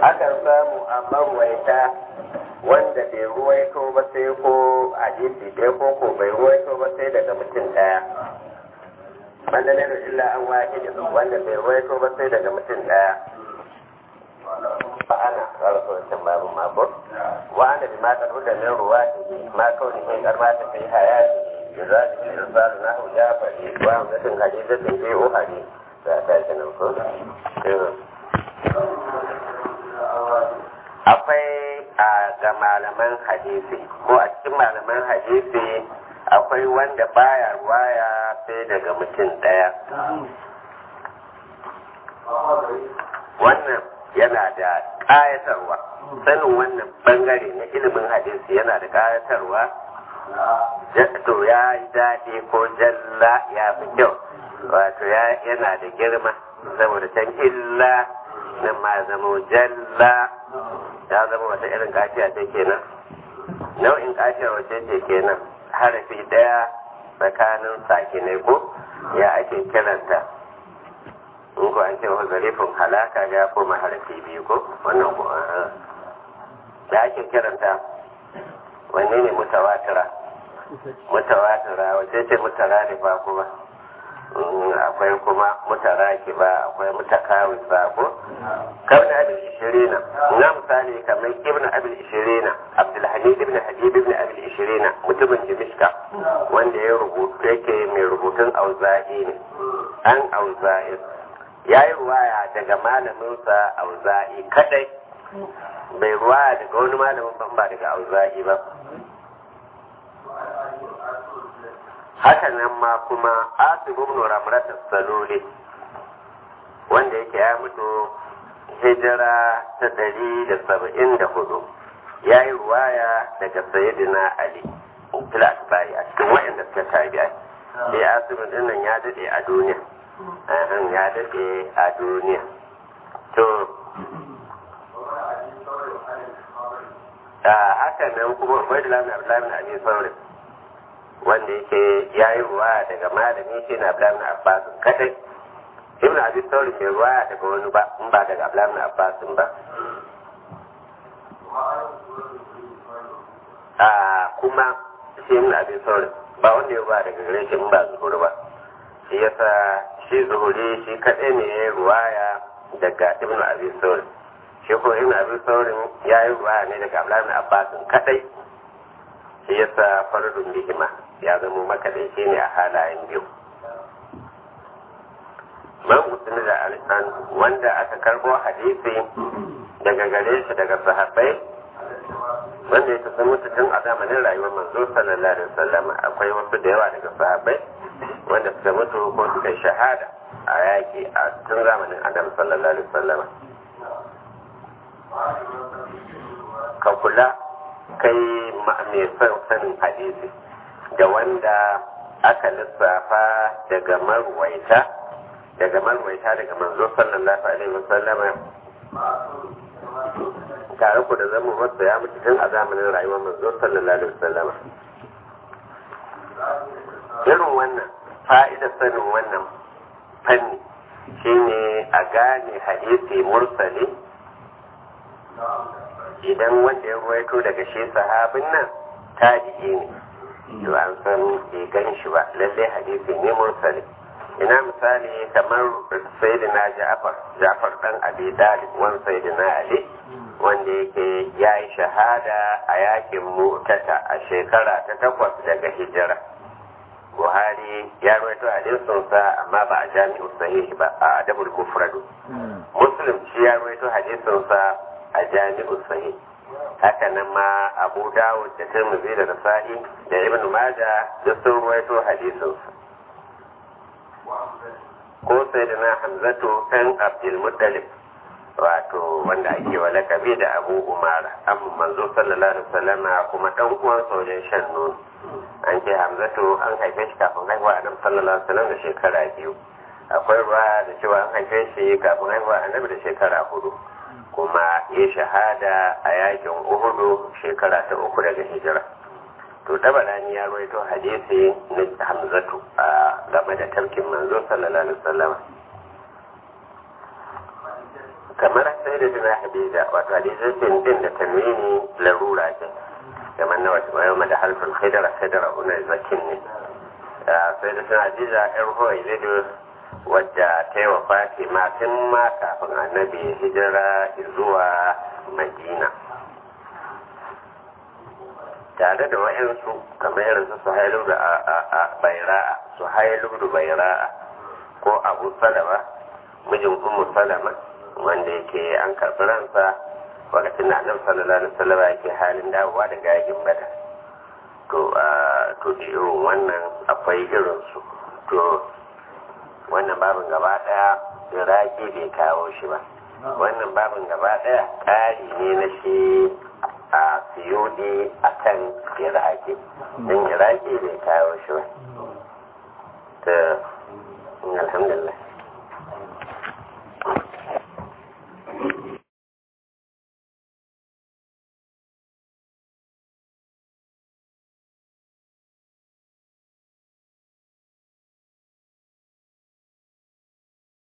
akan samu a marwaita wanda bai ruwaito ba sai ko hadisi ɗaya ko ko bai ruwaito ba sai daga mutum ɗaya wanda ne da illa an wahidi wanda bai ruwaito ba sai daga mutum ɗaya fa ana karfa wancan babu mako wa ana bi ma kadu da min ruwati ma kauni kai karma ta kai hayati yuzadi bil irsalu nahu jafari wa amdatin hadisatin fi uhadi da ta kenan ko akwai a ga malaman hadisi ko a cikin malaman hadisi akwai wanda baya ruwaya sai daga mutum ɗaya wannan yana da ƙayatarwa sanin wannan bangare na ilimin hadisi yana da ƙayatarwa to ya yi daɗi ko jalla ya fi kyau wato yana da girma saboda can illa nan ma zama jalla ya zama wata irin kaciya ce kenan nau'in kaciyar wace ce kenan harafi daya tsakanin sakinai ko ya ake kiranta in ko an ce wa zarifin halaka ya koma harafi biyu ko wannan ko ya ake kiranta wanne ne mutawatira mutawatira wace ce mutararifa kuma akwai kuma mutaraki ba akwai mutakawi ba ko kawai abin ishirina na misali kamar ibn abin ishirina abdulhamid ibn habib ibn abin ishirina mutumin dimishka wanda ya rubutu yake mai rubutun auza'i ne an auza'i ya yi ruwaya daga malaminsa auza'i kadai bai ruwaya daga wani malamin ban ba daga auza'i ba haka nan ma kuma asibu ibn ramrat saluli wanda yake ya mutu hijira ta ɗari da saba'in da hudu ya yi ruwaya daga sayyidina ali fil asbari a cikin wayanda suka tabi'a sai asibu din nan ya dade a duniya ahan ya dade a duniya to haka nan kuma ubaidullah bin abdullah bin abi saurin wanda yake ya yi ruwa daga malami shi na Abdullahi na Abbas kadai Ibn Abi Sauri bai ruwa daga wani ba in ba daga Abdullahi na Abbas ba a kuma shi Ibn Abi Sauri ba wanda ya ruwa daga gare shi in ba zuhuri ba shi yasa shi zuhuri shi kadai ne ya yi ruwaya daga Ibn Abi Sauri shi ko Ibn Abi Sauri ya yi ruwaya ne daga Abdullahi na Abbas kadai shi yasa faradun bihima ya zama makadaici ne a halayen biyu man musulmi da alisan wanda aka karbo hadisi daga gare shi daga sahabbai wanda ya tafi mutu tun a zamanin rayuwar manzo sallallahu alaihi wasallam akwai wasu da yawa daga sahabbai wanda suka mutu ko suka shahada a yaki a tun zamanin adam sallallahu alaihi wasallam ka kula kai mai son sanin hadisi da wanda aka lissafa daga marwaita daga marwaita daga manzo sallallahu alaihi wasallam tare ku da zama wasu ya mutu tun a zamanin rayuwar manzo sallallahu alaihi wasallam irin wannan fa'idar sanin wannan fanni shine a gane hadisi mursali idan wanda ya ruwaito daga shi sahabin nan tabi'i ne to an san bai gan shi ba lallai hadisi ne mursali ina misali kamar sayyidina ja'far ja'far dan abi dalib wan sayyidina ali wanda yake ya yi shahada a yakin mutata a shekara ta takwas daga hijira buhari ya rawaito hadisinsa amma ba a jami'u sahih ba a adabul mufradu muslim shi ya rawaito hadisinsa a jami'u sahih haka nan ma abu dawud da tirmidhi da nasa'i da ibn majah da sun rawaito hadisinsa ko sai da na hamzatu kan abdul muttalib wato wanda ake wa lakabi da abu umara an manzo sallallahu alaihi wasallama kuma dan uwan wajen shan nono an ce hamzatu an haife shi kafin haihuwa annabi sallallahu alaihi wasallam da shekara biyu akwai ruwa da cewa an haife shi kafin haihuwa annabi da shekara hudu kuma ya shahada a yakin uhudu shekara ta uku daga hijira to tabarani ya rawaito hadisi na hamzatu a game da tafkin manzo sallallahu alaihi wasallam kamar sai sai da tana hadija wato hadija din da tanwini larura ce kamar na wata bayan da halfin khidara khidara una zakin ne sai da tana hadija yar hoyi lido wadda ta yi wa fatima tun ma kafin annabi hijira zuwa madina tare da wa'yansu kamar irin su suhailu da baira'a suhailu da baira'a ko abu salama mijin ummu salama wanda yake an karɓi ransa lokacin da annabi sallallahu alaihi wasallam yake halin dawowa daga yakin bada to to da irin wannan akwai irin su to wannan babin gaba daya iraki bai kawo shi ba wannan babin gaba daya ƙari ne na shi a siyodi a kan iraki don iraki bai kawo shi ba ta alhamdulillah